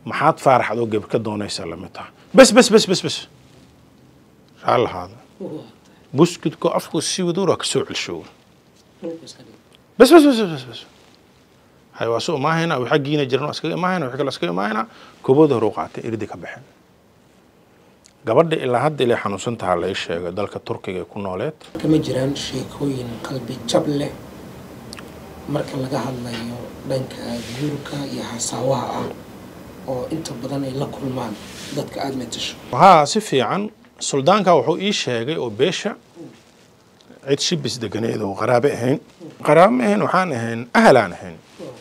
maxaad faarax adoo gabar ka doonaysaa lamid taha bes bes bes bes bes raa lahaada buskudko afku si waduura ka soo celshow bes bes bes bes bes hay waa soo imaahayna wixii xaggiina jiran waa iskaga imaahayna wixii kale iskaga imaahayna koobooda hore u qaatay irdi ka baxeen gabadha ilaa hadda ilay xanuunsan tahaa la ii sheegay dalka turkiga ee ku nooleed kama jiraan sheekooyin qalbi jab leh marka laga hadlayo dhanka guurka iyo hasaawaha ah oo inta badan ay la kulmaan dadka aada matasho haa si fiican suldaanka wuxuu ii sheegay oo beesha cid shibis deganeed oo qaraabe ahayn qaraabe ma ahayn waxaan ahayn ahalaan ahayn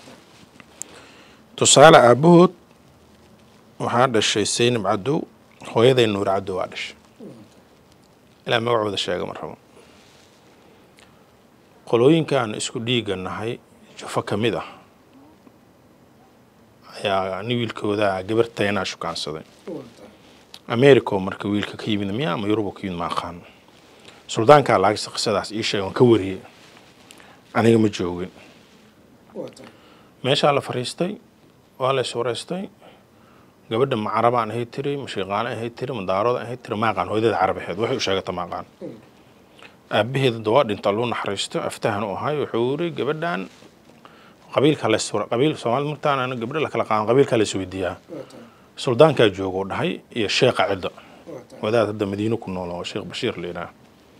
tusaale aabahood waxaa dhashay saynab cadow hooyaday nuur cadow waa dhashay ilaa magacooda sheega ma rabo qolooyinkaan isku dhiiga nahay jufo ka mid ah ayaa nin wiilkooda gabartaynaa shukaansaday america oo marka wiilka ka yimid miya ama yuruba ka yimid ma aqaan suldaankaa laagisa qisadaas ii sheeg waan ka wariyey aniga ma joogin meeshaa la fariistay waa la iswareystay gabadha ma carabaan ahay tiri ma shiiqaale ahay tiri ma daarooda ahay tiri ma aqaan hooyadeeda carab ahayd waxay u sheegata ma aqaan aabaheeda dawaa dhinta luu naxariisto aftahan u ahay wuxuu yiri gabadhan qabiilka la qabiil soomaalida martaan gabdho la kala qaadan qabiilka la isweydiiyaa suldaankaa jooga oo dhahay iyo sheekha cidda wadaad hadda madiino ku nool oo sheekh bashiir la yidhaah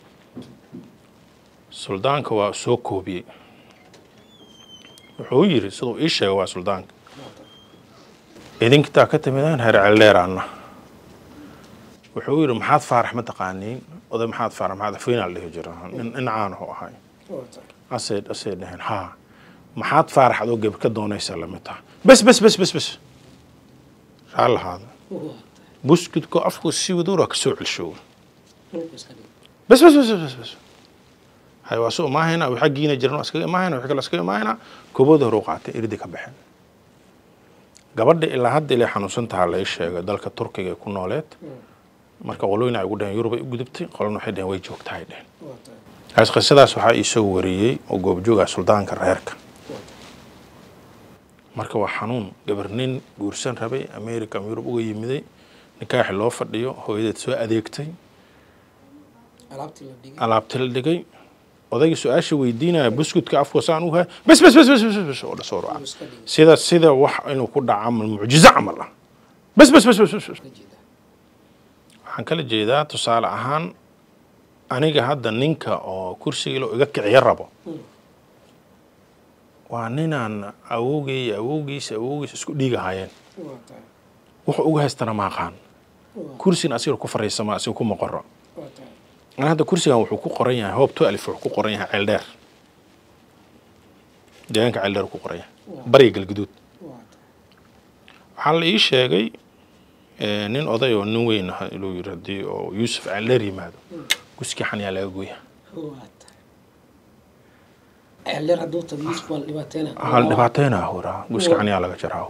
suldaanka waa soo koobiyey wuxuu yiri siduu ii sheegay waa suldaanka idinkitaa ka timidaan heer celdheeraana wuxuu yidhi maxaad faarax ma taqaaniin oday maxaad faarax maxaad afweynaa la dhihi jira nin caanahu ahay asay asay dhaheen haa maxaad faarax adoo gabar ka doonaysaa lamid taha bes bes bes bes bes raa lahaada buskudko afku si waduura ka soo celshow bes bes bes bes bes hay waa soo imaahayna wixii xaggiina jiran waa iskaga imaahayna wixii kale iskaga imaahayna koobooda hore u qaatay irdi ka baxeen gabadha ilaa hadda ilay xanuunsan tahaa la ii sheegay dalka turkiga ee ku nooleed marka qolooyin ay ugu dhaheen yurub ay u gudubtay qolona waxay dhaheen way joogtaa ay dhaheen kaas qisadaas waxaa iisoo wariyey oo goobjooga suldaanka reerka marka waa xanuun gabar nin guursan rabay america ama yurub uga yimiday nikaaxi loo fadhiyo hooyadeed soo adeegtay alaabti la dhigay odayga su-aasha weydiinaya buskudka afka saan u hay bes bes bes bes bes bes oo dhasoo ruca sida sida wax inuu ku dhaco camal mucjizo camal ah bes bes bes bes bes bes waxaan kala jeedaa tusaale ahaan aniga hadda ninka oo kursiga lo iga kiciyo rabo waa ninaan awowgay awowgiis awowgiis isku dhiigahayeen wuxuu uga haystana ma aqaan kursigan asiga ku fariisama asiga kuma qoro an hadda kursigan wuxuu ku qoran yahay hoob to alif wuxuu ku qoran yahay ceeldheer deegaanka ceeldheer ku qoran yahay bariga galguduud waxaa la ii sheegay nin oday oo nin weyn ah inuu yiri haddii oo yuusuf ceeldheer yimaado guskii xanyaa laga gooya hal dhibaateyna huraa guska xanyaa laga jaraa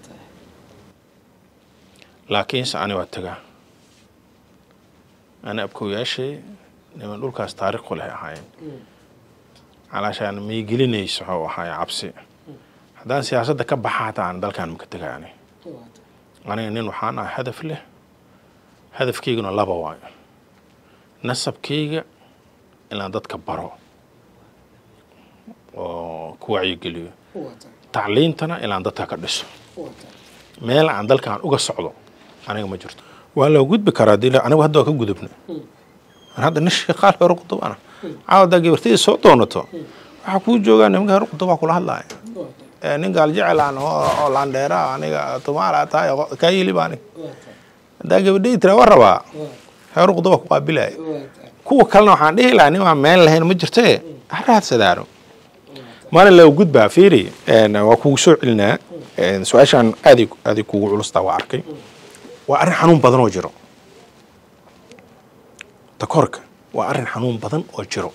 laakiinse ani waa tagaa ani abkowyaashay niman dhulkaas taariikhu leh ahaayeen calaashaan may gelinayso waxuu ahaay cabsi haddaan siyaasadda ka baxa hataa aan dalkan maka tegaani aniga nin waxaan ah hadaf leh hadafkayguna laba waayo nasabkayga inaan dadka baro oo ku wacyigeliyo tacliintana inaan dadka ka dhiso meel aan dalkan uga socdo aniga ma jirto waa loo gudbi karaa dil anigu hadda waa ka gudubna an hadda nin sheekaal hore qudubana caawadaa gabartadii soo doonato waxaa kuu joogaa nimanka hore qudubaa kula hadlaaya nin gaal jecel aan oo laandheera aniga tumaala tahay kaa yili baa aniga haddaa gabadhii tira waa rabaa hore qudubaa ku qaabilaya kuwa kalena waxaan dhihi lahaa nin waa meel lahayn ma jirtee haraadsadaano maalin loo gudbaa fiiri waa kugu soo celinaa su-aashaan aaday aaday kugu culustaa waa arkay waa arrin xanuun badan oo jiro takoorka waa arrin xanuun badan oo jiro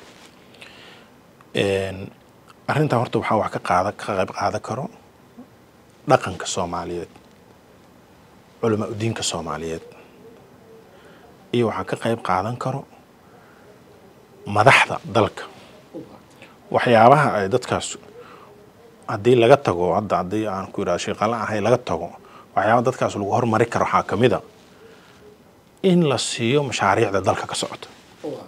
arrintaa horta waxaa wax ka qaada ka qayb qaadan karo dhaqanka soomaaliyeed culamaa udiinka soomaaliyeed iyo waxaa ka qayb qaadan karo madaxda dalka waxyaabaha ay dadkaas haddii laga tago hadda haddii aan ku yidhahdo sheeqala ahay laga tago waxyaaba dadkaas lagu hormari karo waxaa ka mid a in la siiyo mashaariicda dalka ka socota waa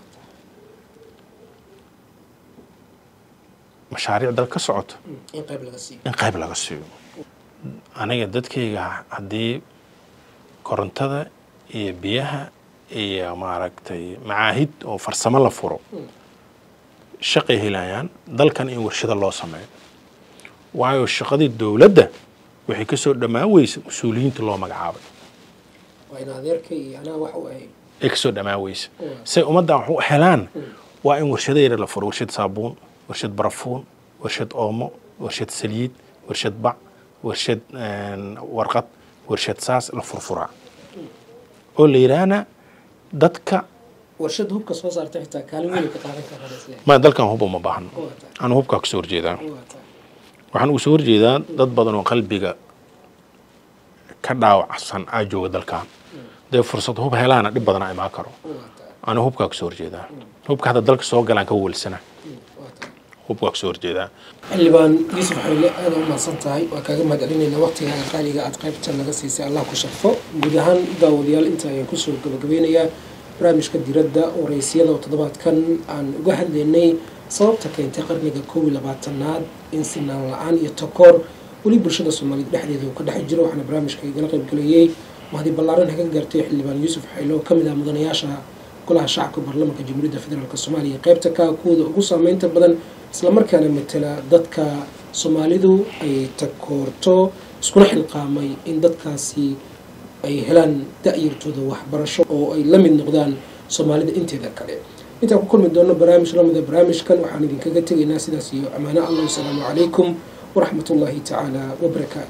mashaariic dalka ka socota in qayb laga siiyo in qayb laga siiyo aniga dadkayga haddii korontada iyo biyaha iyo maaragtay macaahid oo farsamo la furo shaqay helayaan dalkan in warshado loo sameeyo waayo shaqadii dowladda waxay ka soo dhammaan weysa mas-uuliyiinta loo magacaabay waa in adeerka iyo anaa wax u ahay ay ka soo dhammaan weysa say ummaddan wax u helaan waa in warshado yar la furo warshad saabuun warshad barafuun warshad oomo warshad saliid warshad bac warshad warqad warshad saas la furfuraa oo la yidhaahna dadka warshad hubka soo saarta xitaa kaalin weyn ka qaadan karaan isle ma dalkan huba ma baahno waa tahay anu hubkaa kasoo horjeedaa waa tahay waxaan uga soo horjeedaa dad badan oo qalbiga ka dhaawacsan aa jooga dalkan dee fursad hub helaana dhib badana imaan karo waa tahay anu hubkaa kasoo horjeedaa hubka hadda dalka soo galaan ka welsana waa tahay hubkaa kasoo horjeedaa xildhibaan yuusuf xayle aada u mahadsan tahay waa kaaga mahadcelinaynaa waqtigaaga qaaliga aad qaybta naga siisay allah ku sharfo guud ahaan daawadayaal inta ayaan kusoo gabagabeynayaa barnaamijka diradda waraysyada oo toddobaadkan aan uga hadlaynay sababta keentay qarniga koob iyo labaatanaad in sinaan la-aan iyo takoor weli bulshada soomaaliyed dhexdeeda uu ka dhex jiro waxaana barnaamijka igala qaybgalayay mahdi ballaaran haga gaartay xildhibaan yuusuf xayle oo kamid ah mudanayaasha golaha shacabka baarlamaanka jamhuuriyadda federaalk soomaaliya qaybta ka kuwooda ugu saameynta badan islamarkaana matala dadka soomaalidu ay takoorto iskuna xilqaamay in dadkaasi ay helaan da-yartooda waxbarasho oo ay la mid noqdaan soomaalida inteeda kale intaan ku kulmi doono barnaamij lamida barnaamijkan waxaan idinkaga tegaynaa sidaas iyo ammaano allah wasalaamu calaykum waraxmat ullaahi tacaala wabarakaatu